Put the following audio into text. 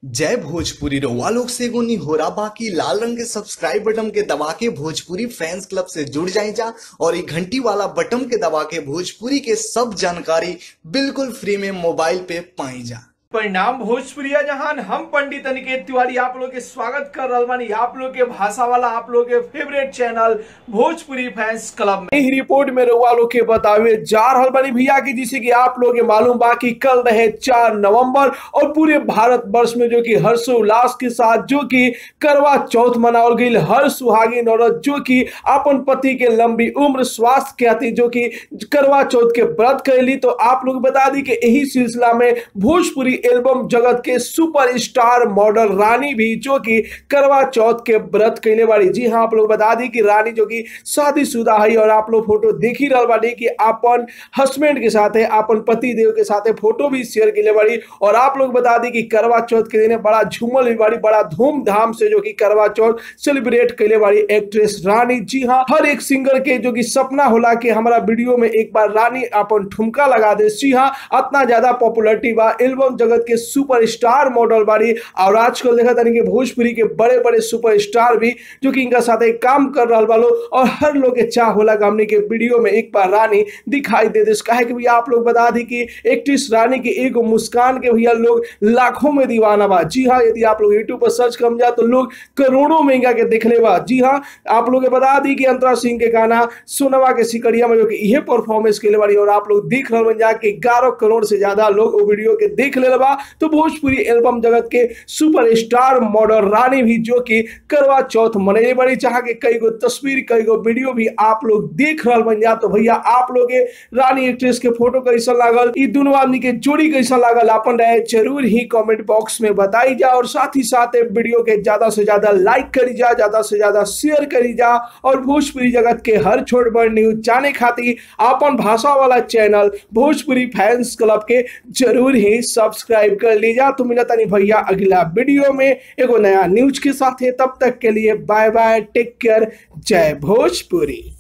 जय भोजपुरी रउआ लोग से एगो निहोरा बाकी लाल रंग के सब्सक्राइब बटन के दबा के भोजपुरी फैंस क्लब से जुड़ जाए जा और ये घंटी वाला बटन के दबा के भोजपुरी के सब जानकारी बिल्कुल फ्री में मोबाइल पे पाई जा परिणाम भोजपुरिया जहान हम पंडित अनिकेत तिवारी आप लोग के स्वागत कर रहल बानी आप लोग के भाषा वाला आप लोग के favourite channel Bhojpuri fans club में ही रिपोर्ट में रउआ लोग के बतावे जा रहल बानी भैया की जिसे कि आप लोग के मालूम बा कि कल रहे चार नवंबर और पूरे भारत वर्ष में जो कि हर्षोल्लास के साथ जो कि करवा चौथ मनावल गई हर सुहागिन औरत जो कि अपन पति के लंबी उम्र स्वास्थ्य के खातिर जो कि करवा चौथ के व्रत कैली तो आप लोग बता दी कि यही सिलसिला में भोजपुरी एल्बम जगत के सुपरस्टार मॉडल रानी भी जो कि करवा चौथ के व्रत कैले बाड़ी जी हाँ आप लोग बता दी कि रानी जो कि शादीशुदा है और आप लोग फोटो देख ही रहा बाड़ी कि अपन हस्बैंड के साथ अपन पति देव के साथ फोटो भी शेयर कैले बाड़ी और आप लोग बता दी कि करवा चौथ के दिन बड़ा झूमल भी बाड़ी बड़ा धूमधाम से जो कि करवा चौथ सेलिब्रेट कैले बाड़ी एक्ट्रेस रानी जी हाँ हर एक सिंगर के जो कि सपना होला कि हमारा वीडियो में एक बार रानी अपन ठुमका लगा दे जी हाँ इतना ज्यादा पॉपुलरिटी बा एल्बम जगत के सुपरस्टार मॉडल बाड़ी और आजकल देखा तानी कि भोजपुरी के बड़े बड़े सुपरस्टार भी जो कि इनका साथ काम कर रहा वालो और हर लोग के चाह होला कि हमने के वीडियो में एक बार रानी दिखाई दे दे काहे कि भैया आप लोग बता दी कि एक्ट्रेस रानी के एक मुस्कान के भैया लोग लाखों में दीवाना बा जी हाँ यदि आप लोग यूट्यूब पर सर्च कर जा तो लोग करोड़ों में इनका के देख ले बा जी हाँ आप लोग के बता दी कि अंतरा सिंह के गाना सोनवा के सिकरिया में जो कि यह परफॉर्मेंस के बाड़ी और आप लोग देख रहे जा कि ग्यारह करोड़ से ज्यादा लोग वो वीडियो के देख ले बा तो भोजपुरी एल्बम जगत के सुपरस्टार मॉडल रानी भी जो कि करवा चौथ मनैले बड़ी चाह के कई गो तस्वीर कई गो वीडियो भी आप लोग देख रहा बन जा तो भैया आप लोग के रानी एक्ट्रेस के फोटो कैसा लागल ई दोनों आदमी के जोड़ी कैसा लागल अपन रहे जरूर ही कमेंट बॉक्स में बताई जा और साथ ही साथ वीडियो के ज्यादा से ज्यादा लाइक करी जा ज्यादा से ज्यादा शेयर करी जा और भोजपुरी जगत के हर छोट बड़ न्यूज जाने खातिर अपन भाषा वाला चैनल भोजपुरी फैंस क्लब के जरूर ही सब्सक्राइब कर लीजा तो मिला तनी भैया अगला वीडियो में एगो नया न्यूज के साथ है तब तक के लिए बाय बाय टेक केयर जय भोजपुरी